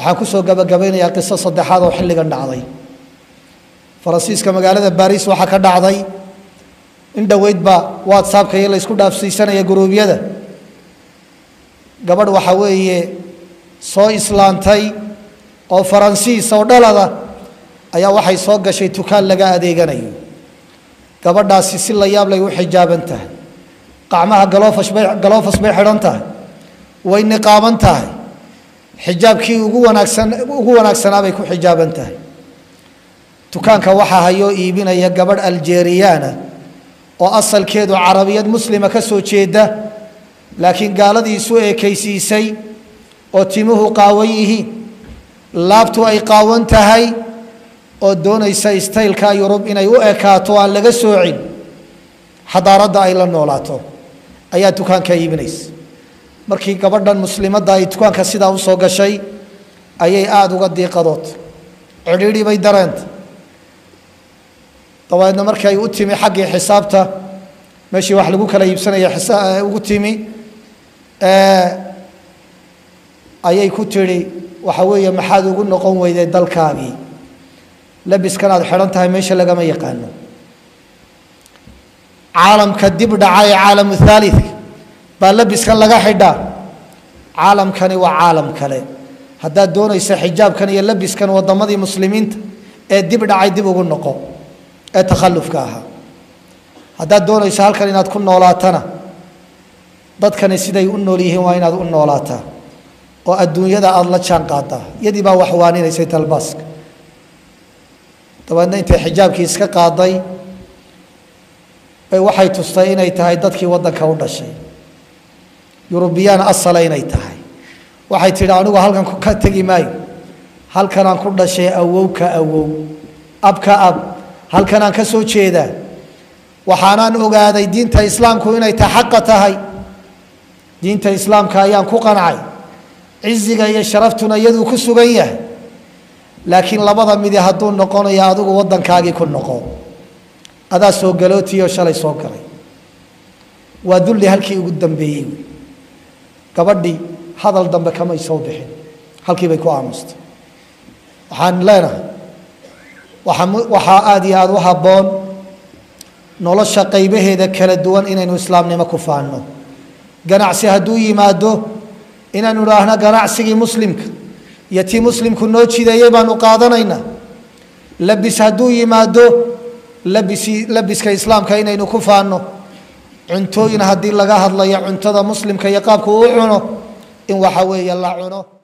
waxaan kusoo gabagabaynayaa qiso saddexaad oo xilligan dhacday faransiiska magaalada baris waxaa ka dhacday in dhoweydba whatsappka iyo la ysku dhaafsiisanaya guruubyada gabadh waxaa weeye soo islaantay oo faransiis oo dhalada ayaa waxay soo gashay dukaan laga adeeganayo gabadhaasi si la yaab lay u xijaaban tahay qacmaha galoofas bay galoofas bay xidhan tahay way niqaaban tahay xijaabkii ugu wanaagsan ugu wanaagsanaa bay ku xijaaban tahay dukaanka waxaa hayoo iibinaya gabadh aljeriyana oo asalkeedu carabiyad muslima ka soo jeeda laakiin gaaladii isu eekaysiisay oo timuhu qaawan yihiin laabtu ay qaawan tahay oo doonaysa staylka yurub inay u ekaato aan laga soocin xadaaradda ay la noolaato ayaa dukaanka iibinaysa markii gabadhan muslimadda ay dukaanka sidaa usoo gashay ayay aada uga diiqadood cidhiidhi bay dareenta dabeedna markii ay u timi xaggii xisaabta meeshii wax lagu kala iibsanaya ugu timi ayay ku tidhi waxa weeye maxaad ugu noqon weyday dalkaagii labiskan aad xidhan tahay meesha lagama yaqaano caalamka dib dhaca ee caalamu haalidka baa labiskan laga xidhaa caalamkani waa caalam kale haddaad doonaysa xijaabkan iyo labiskan wadamadii muslimiinta ee dib dhacay dib ugu noqo ee takhallufka ahaa haddaad doonayso halkan inaad ku noolaatana dadkani siday u nool yihiin waa inaad u noolaataa oo adduunyada aada la jaan qaadaa yadii baa wax waaninaysay talbaaska dabeedna intay xijaabkii iska qaaday bay waxay tustay inay tahay dadkii waddanka u dhashay yurubiyaan asala inay tahay waxay tidhi anigu halkan ka tegi maayo halkanaan ku dhashay awow ka awow ab ka ab halkanaan ka soo jeedaa waxaanaan ogaaday diinta islaamku inay ta xaqa tahay diinta islaamka ayaan ku qancay ciziga iyo sharaftuna iyaduu ku sugan yahay laakiin labada midi hadduu noqonayo adigu waddankaagii ku noqo adaa soo galootiyo shalay soo galay waa dulli halkii ugu dambeeyey wey gabadhii hadal dambe kamay soo bixin halkii bay ku aamustay waxaan leenahay waxaa aada iyo aada u habboon nolosha qaybaheeda kala duwan inaynu islaamnimo ku faanno ganacsi hadduu yimaado inaanu idhaahno ganacsigii muslimka iyo tii muslimku noo jideeyey baanu qaadanaynaa labis hadduu yimaado labisi labiska islaamka inaynu ku faanno cuntooyin haddii laga hadlayo cuntada muslimka iyo qaabku u cuno in waxa weeye la cuno